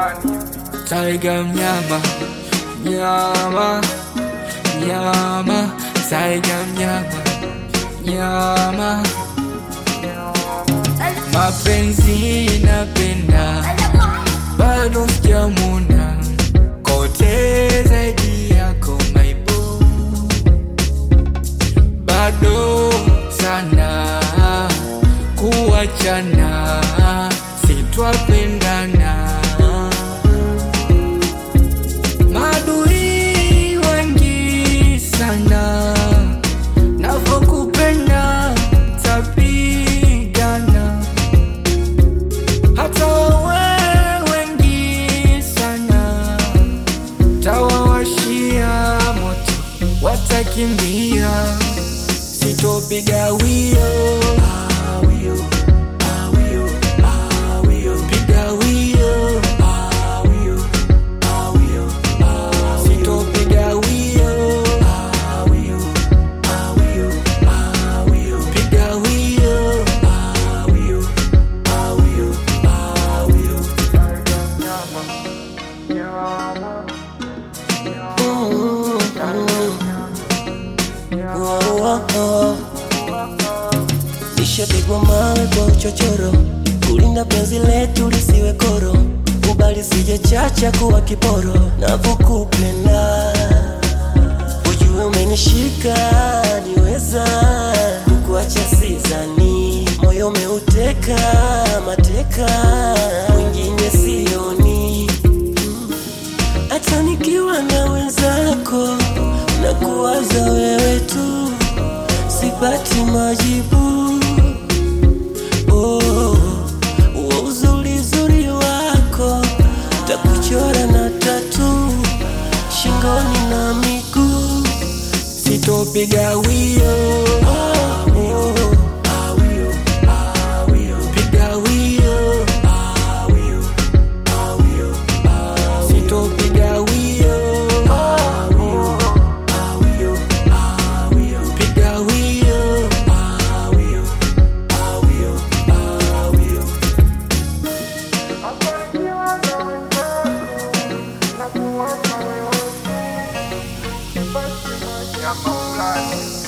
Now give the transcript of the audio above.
Tiger mnyama nyama nyama Tiger mnyama nyama mapenzi napenda bado sijamuna kote zaidi yako maibo bado sana kuachana sitwapendana madui wengi sana navokupenda tapigana hata wawe wengi sana tawawashia moto watakimbia sitopiga wio piga wio sitopiga wio piga wio Nishapigwa mawe kwa uchochoro, kulinda penzi letu lisiwe koro, kubali sije chacha kuwa kiporo, navyokupenda ujue umenishika niweza kukuacha sizani, moyo umeuteka mateka, mwingine sioni hata nikiwa na wenzako na kuwaza wewe tu, sipati majibu. Oh, huo uzuri uzuri wako takuchora na tatu shingoni na miguu, sitopiga wio oh, oh. piga wio sitopiga wio piga wio Yeah,